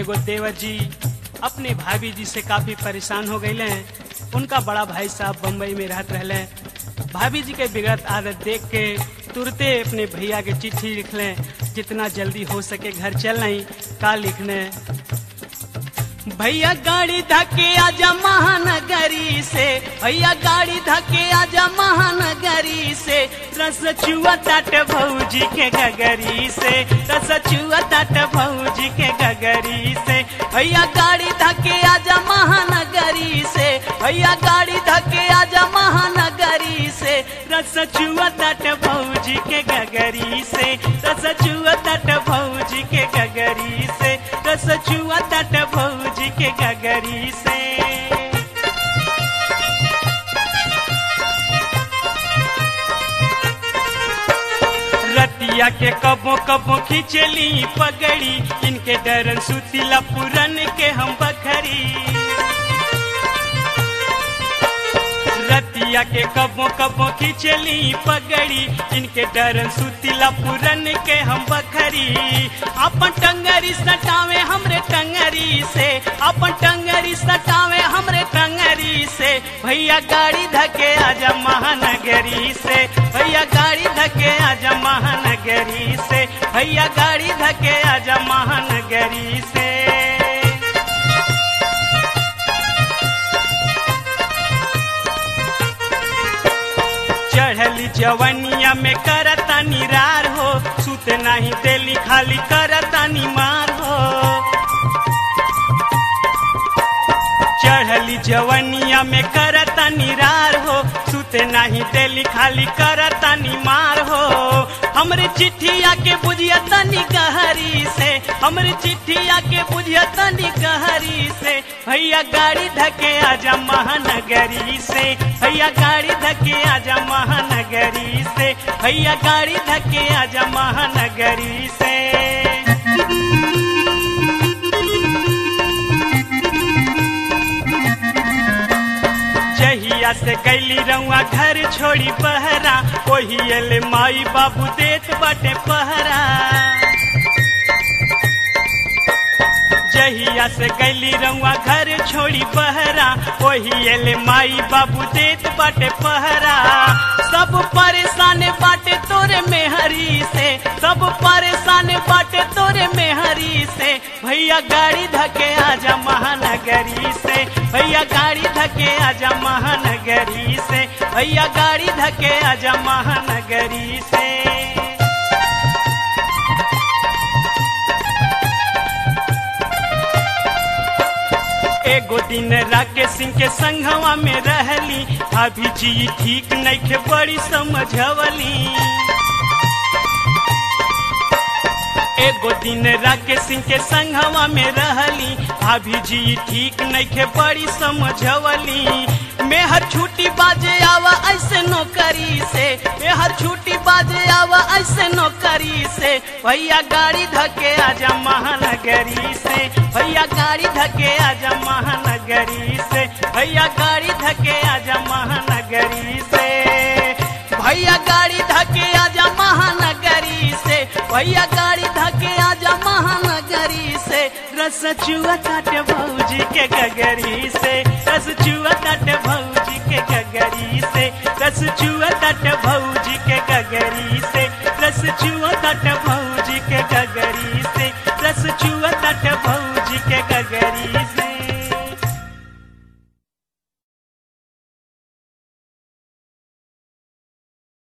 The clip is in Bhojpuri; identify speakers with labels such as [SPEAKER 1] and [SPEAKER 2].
[SPEAKER 1] एगो देवर जी अपने भाभी जी से काफी परेशान हो गए हैं उनका बड़ा भाई साहब बम्बई में रहत रहले भाभी जी के बिगड़त आदत देख के तुरते अपने भैया के चिट्ठी लिख लें जितना जल्दी हो सके घर चल नहीं का लिखने भैया गाड़ी धके आजा महानगरी से भैया गाड़ी धके आजा महानगरी से रस चुआ ताट भौजी के गगरी से रस चुआ ताट भौजी के गगरी से भैया गाड़ी धके आजा महानगरी से भैया गाड़ी धके आजा महानगरी से रस चुआ ताट भौजी के गगरी से रस चुआ ताट भौजी के गगरी से रस चुआ ताट भौजी के गगरी से रतिया के कबो कबो खिंचली पगड़ी इनके डरन सुतीला पुरन के हम बखरी रतिया के कबो कबो खिंचली पगड़ी इनके डरन सुतीला पुरन के हम बखरी अपन टंगरी सटावे हमरे टंगरी से अपन टंगरी सटावे हमरे टंगरी से भैया गाड़ी धके आजा महानगरी से भैया गाड़ी धके आजा महानगरी से भैया गाड़ी धके आजा महानगरी से चढ़ली जवनिया में करता निरार हो सुत नहीं देली खाली करता निमार हो चढ़ली जवनिया में करता निरार हो सुते नहीं देली खाली करता निमार हो हमरे चिट्ठिया के बुझिया तनी गहरी से हमरे चिट्ठिया के बुझिया तनी गहरी से भैया गाड़ी धके आजा महानगरी से भैया गाड़ी धके आजा महानगरी से भैया गाड़ी धके आजा महानगरी से जहिया से गैली रउआ घर छोड़ी पहरा ओही एले माई बाबू देत बाटे पहरा जहिया से गैली रउआ घर छोड़ी पहरा ओही एले माई बाबू देत बाटे पहरा सब परेशान बाटे तोरे मेहरी से सब परेशान बाटे तोरे मेहरी से भैया गाड़ी धके आजा महानगरी से भैया गाड़ी धके आजा महानगरी से भैया गाड़ी धके आजा महानगरी से एगो दिन राकेश सिंह के संघवा में रहली अभी जी ठीक नइखे बड़ी समझवली एगो दिन राकेश सिंह के संघवा में रहली अभी जी ठीक नइखे बड़ी समझवली मेहर छुट्टी बाजे आवा ऐसे नौकरी से मेहर छुट्टी बाजे आवा ऐसे नौकरी से भैया गाड़ी धके आजा महानगरी से भैया गाड़ी धके आजा महानगरी से भैया गाड़ी धके आजा महानगरी से भैया गाड़ी धके आजा महानगरी से भैया गाड़ी धके आजा महानगरी से रस चुआ काटे भौजी के गगरी से रस चुआ काटे भौजी के गगरी से रस चुआ काटे भौजी के गगरी से रस चुआ काटे भौजी के गगरी से रस चुआ काटे भौजी के गगरी